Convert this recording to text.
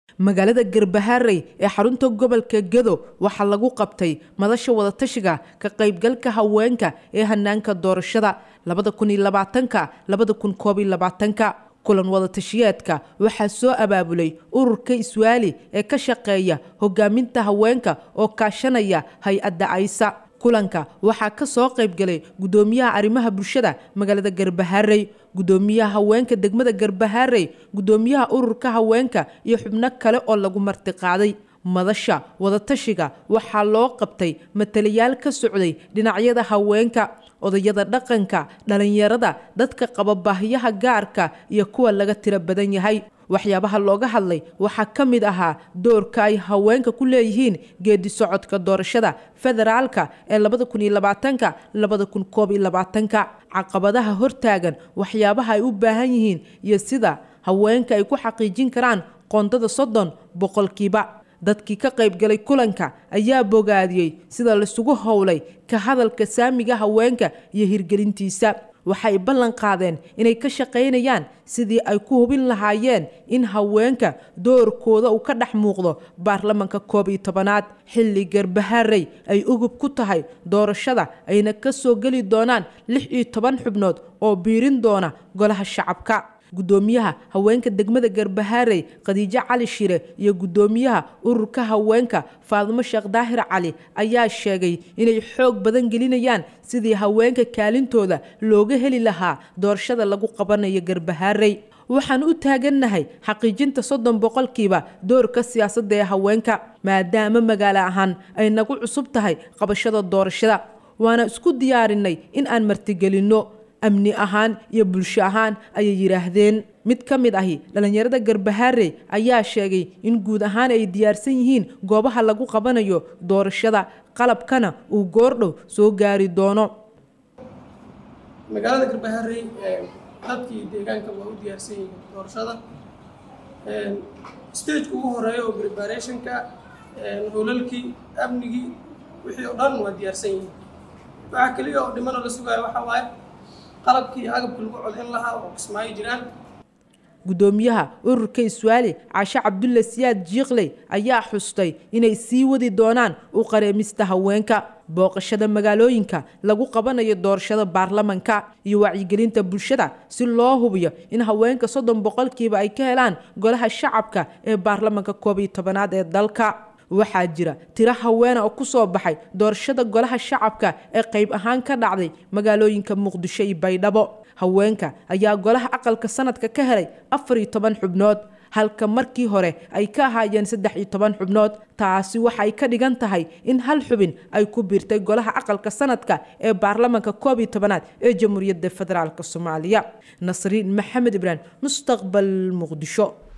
magaalada garbaharey ee xarunta gobolka gedo waxaa lagu qabtay madasha wadatashiga ka qaybgalka haweenka ee hanaanka doorashada ka kulan wadatashiyeedka waxaa soo abaabulay ururka iswaali ee ka shaqeeya hogaaminta haweenka oo kaashanaya hay-adda aysa kulanka waxaa ka soo qaybgalay gudoomiyaha arrimaha bulshada magaalada garbaharey gudoomiyaha haweenka degmada garbaharey gudoomiyaha ururka haweenka iyo xubno kale oo lagu martiqaaday madasha wadatashiga waxaa loo qabtay matalayaal ka socday dhinacyada haweenka odayada dhaqanka dhalinyarada dadka qaba baahiyaha gaarka iyo kuwa laga tiro badan yahay waxyaabaha looga hadlay waxaa ka mid ahaa doorka ay haweenka ku leeyihiin geedi socodka doorashada federaalka ee caqabadaha hortaagan waxyaabaha ay u baahan yihiin iyo sida haweenka ay ku xaqiijin karaan qoondada soddon boqolkiiba dadkii ka qaybgalay kulanka ayaa bogaadiyey sida laisugu howlay ka hadalka saamiga haweenka iyo hirgelintiisa waxay ballan qaadeen inay ka shaqaynayaan sidii ay ku hubin lahaayeen in haweenka doorkooda uu ka dhex muuqdo baarlamanka koob iyo tobanaad xilli garbaharey ay ugub ku tahay doorashada ayna ka soo geli doonaan lix iyo toban xubnood oo biirin doona golaha shacabka gudoomiyaha haweenka degmada garbaharey khadiijo cali shire iyo gudoomiyaha ururka haweenka faadimo sheekh daahir cali ayaa sheegay inay xoog badan gelinayaan sidii haweenka kaalintooda looga heli lahaa doorashada lagu qabanayo garbaharey waxaan u taagannahay xaqiijinta soddon boqolkiiba doorka siyaasadda ee haweenka maadaama magaalo ahaan ay nagu cusub tahay qabashada doorashada waana isku diyaarinay in aan martigelinno amni ahaan iyo bulsho ahaan ayay yidhaahdeen mid ka mid ahi dhallinyarada garbaharey ayaa sheegay in guud ahaan ay diyaarsan yihiin goobaha lagu qabanayo doorashada qalabkana uu goordhow soo gaari doono magaalada garbaharey dadkii deegaanka waa u diyaarsan yihiin doorashada stageka ugu horeeya oo preparationka howlalkii amnigii wixii oo dhan waa diyaarsan yihiin waxaa keliya oo dhimano la sugaayo waxaa waaye qalabkii agabka lagu codin lahaa oo kismaayo jiraan gudoomiyaha ururka iswaali caashe cabdulle siyaad jiikley ayaa xustay inay sii wadi doonaan u qareemista haweenka booqashada magaalooyinka lagu qabanayo doorashada baarlamanka iyo wacyigelinta bulshada si loo hubiyo in haweenka soddon boqolkiiba ay ka helaan golaha shacabka ee baarlamanka koob iyo tobanaad ee dalka waxaa jira tiro haweena oo ku soo baxay doorashada golaha shacabka ee qayb ahaan ka dhacday magaalooyinka muqdisho iyo baydhabo haweenka ayaa golaha aqalka sanadka ka helay afar iyo toban xubnood halka markii hore ay ka ahaayeen saddex iyo toban xubnood taasi waxay ka dhigan tahay in hal xubin ay ku biirtay golaha aqalka sanadka ee baarlamanka koob iyo tobanaad ee jamhuuriyadda federaalk soomaaliya nasriin maxamed ibraahim mustaqbal muqdisho